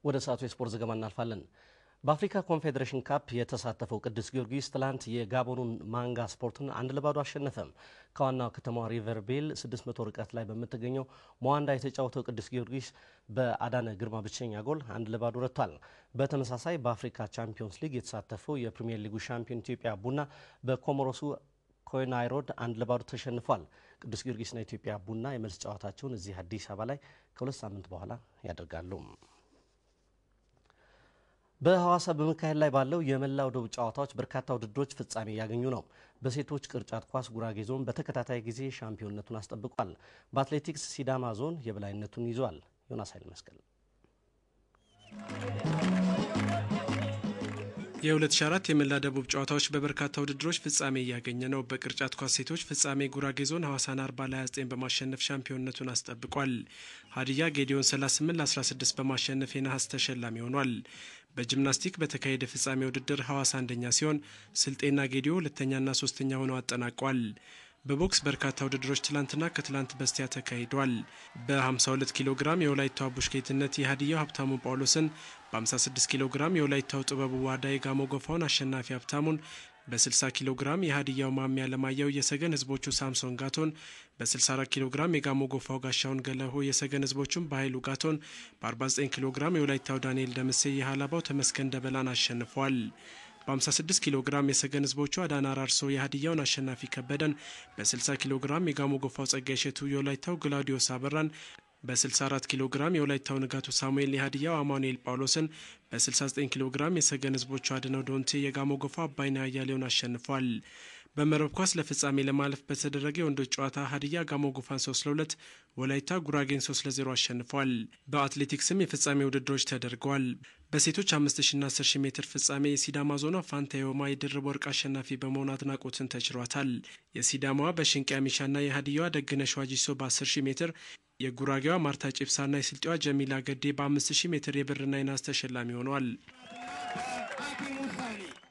ወደ ሰዓቱ የስፖርት ዘገባ እናልፋለን። በአፍሪካ ኮንፌዴሬሽን ካፕ የተሳተፈው ቅዱስ ጊዮርጊስ ትላንት የጋቦኑን ማንጋ ስፖርትን አንድ ለባዶ አሸነፈም። ከዋናው ከተማዋ ሪቨር ቤል 600 ርቀት ላይ በምትገኘው መዋንዳ የተጫወተው ቅዱስ ጊዮርጊስ በአዳነ ግርማ ብቸኛ ጎል አንድ ለባዶ ረቷል። በተመሳሳይ በአፍሪካ ቻምፒዮንስ ሊግ የተሳተፈው የፕሪምየር ሊጉ ሻምፒዮን ኢትዮጵያ ቡና በኮሞሮሱ ኮይናይሮድ አንድ ለባዶ ተሸንፏል። ቅዱስ ጊዮርጊስና ኢትዮጵያ ቡና የመልስ ጨዋታቸውን እዚህ አዲስ አበባ ላይ ከሁለት ሳምንት በኋላ ያደርጋሉ። በሐዋሳ በመካሄድ ላይ ባለው የመላው ደቡብ ጨዋታዎች በርካታ ውድድሮች ፍጻሜ እያገኙ ነው። በሴቶች ቅርጫት ኳስ ጉራጌ ዞን በተከታታይ ጊዜ ሻምፒዮንነቱን አስጠብቋል። በአትሌቲክስ ሲዳማ ዞን የበላይነቱን ይዟል። ዮናስ ኃይል መስቀል የ2004 የመላ ደቡብ ጨዋታዎች በበርካታ ውድድሮች ፍጻሜ እያገኘ ነው። በቅርጫት ኳስ ሴቶች ፍጻሜ ጉራጌ ዞን ሐዋሳን 40 ለ29 በማሸነፍ ሻምፒዮንነቱን አስጠብቋል። ሀዲያ ጌዲዮን 38 ለ16 በማሸነፍ የነሐስ ተሸላሚ ሆኗል። በጂምናስቲክ በተካሄደ ፍጻሜ ውድድር ሐዋሳ አንደኛ ሲሆን ስልጤና ጌዲዮ ሁለተኛና ሶስተኛ ሆነው አጠናቋል። በቦክስ በርካታ ውድድሮች ትላንትና ከትላንት በስቲያ ተካሂዷል። በ52 ኪሎ ግራም የወላይታው አቡሽ ጌትነት የሀዲያው ሀብታሙ ጳውሎስን፣ በ56 ኪሎ ግራም የወላይታው ጥበቡ ዋዳ የጋሞ ጎፋውን አሸናፊ ሀብታሙን፣ በ60 ኪሎ ግራም የሀዲያው ማሚ አለማየሁ የሰገን ህዝቦቹ ሳምሶን ጋቶን፣ በ64 ኪሎ ግራም የጋሞ ጎፋው ጋሻውን ገለሆ የሰገን ህዝቦቹን በኃይሉ ጋቶን፣ በ49 ኪሎ ግራም የወላይታው ዳንኤል ደምሴ የሀላባው ተመስገን ደበላን አሸንፏል። በ56 ኪሎ ግራም የሰገን ህዝቦቹ አዳና አራርሶ የሀዲያውን አሸናፊ ከበደን፣ በ60 ኪሎ ግራም የጋሞ ጎፋው ጸጋይ እሸቱ የወላይታው ግላውዲዮስ አበራን፣ በ64 ኪሎ ግራም የወላይታው ንጋቱ ሳሙኤል የሀዲያው አማኑኤል ጳውሎስን፣ በ69 ኪሎ ግራም የሰገን ህዝቦቹ አድነው ዶንቴ የጋሞ ጎፋው አባይና አያሌውን አሸንፏል። በመረብ ኳስ ለፍጻሜ ለማለፍ በተደረገ የወንዶች ጨዋታ ሀዲያ ጋሞ ጎፋን 3 ለ2፣ ወላይታ ጉራጌን 3 ለ0 አሸንፏል። በአትሌቲክስም የፍጻሜ ውድድሮች ተደርገዋል። በሴቶች 5000ና 10000 ሜትር ፍጻሜ የሲዳማ ዞኗ ፋንታ የማ የድርብ ወርቅ አሸናፊ በመሆን አድናቆትን ተችሯታል። የሲዳማዋ በሽንቄ ሚሻና የሀዲያዋ ደግነሽ ዋጂሶ በ10000 ሜትር የጉራጌዋ ማርታ ጭብሳና የስልጤዋ ጀሚላ ገዴ በ5000 ሜትር የብርና የናስ ተሸላሚ ሆኗል።